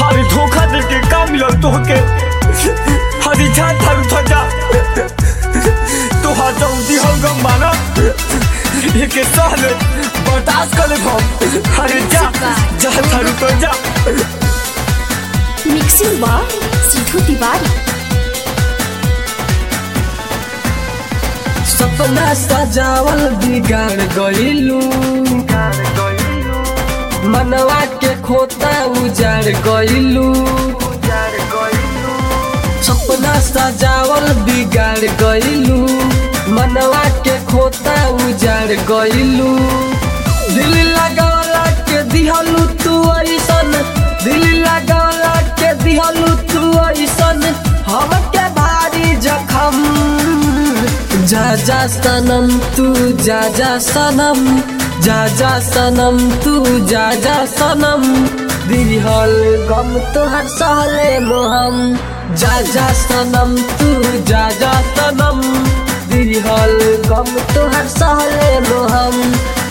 अरे धोखा दे के का मिलल तोहके हरी जा थारू था जा तोहार जल्दी हो गम माना एके साल बर्दाश्त कर ले हम अरे जा जा थारू तो जा मिक्सिंग बा सिद्धू तिवारी सपना सजावल बिगाड़ गइलू मनवा के खोता उजाड़ गइलू सपना सजावल बिगाड़ गइलू मनवा के खोता उजाड़ गइलू दिल लगावला के दिहलू तू ऐसन दिल लगावला के दिहलू तू ऐसन हमके भारी जखम जा जा सनम तू जा जा सनम जा जा सनम तू जा जा सनम दिहल गम तोहर सहले मोहम जा जा सनम तू जा जा सनम दिहल गम तोहर सहले मोहम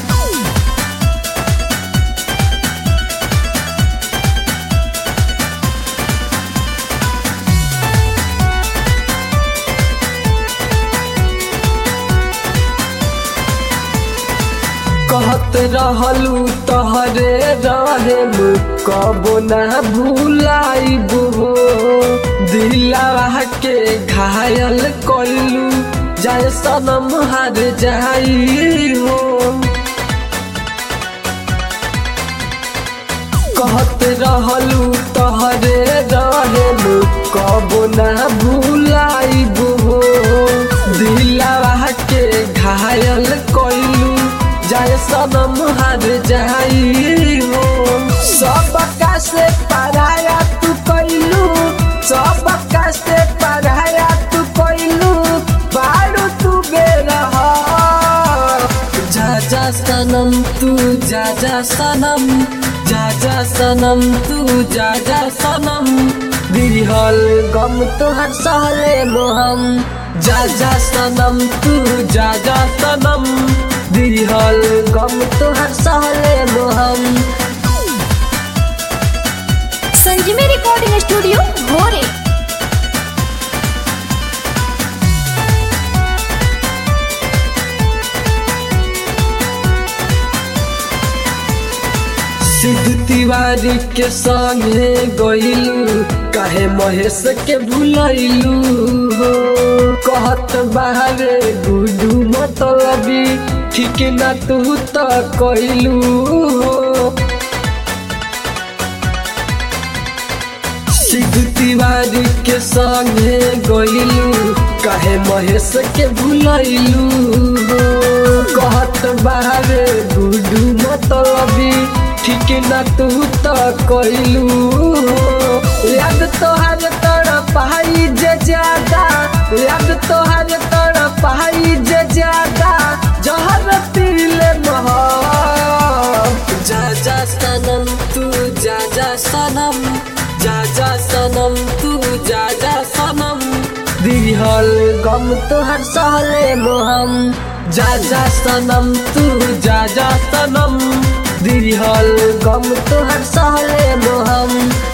कहत रहलू तहरे रहेम कबो ना भूलाइब हो दिलावा के घायल कइलू जाय सनम हार जाई हो कहत रहलू तहरे रहेम कबो ना भूलाइब हो दिलावा के घायल कइलू जाय सनम हार जाई हो सबका से पराया तू कइलू सबका से पराया तू कइलू बारू तू बेरह जा जा सनम तू जा जा सनम जा जा सनम तू जा जा सनम दिहल गम तोहर सहले मोहम जा जा सनम तू जा जा सनम दिहल गम तोहर सहले मोहम संजीवी रिकॉर्डिंग स्टूडियो भोरे सिद्धू तिवारी के संगे गइलू काहे महेश के भूलैलू हो कहत बाहरे गुडू मतलबी ठीक ना तू त कइलू हो सिद्धू तिवारी के संगे गइलू काहे महेश के भूलैलू हो कहत बाहरे गुडू मतलबी ठीक ना तू त कइलू हो याद तोहर तर पाई जे ज्यादा याद तोहर तर पाई जे ज्यादा जहर पीले मह जा जा सनम तू जा जा सनम जा जा सनम तू जा जा सनम दिहल गम तोहर सहले मोहम जा जा सनम तू जा जा सनम दिहल गम तोहर सहले मोहम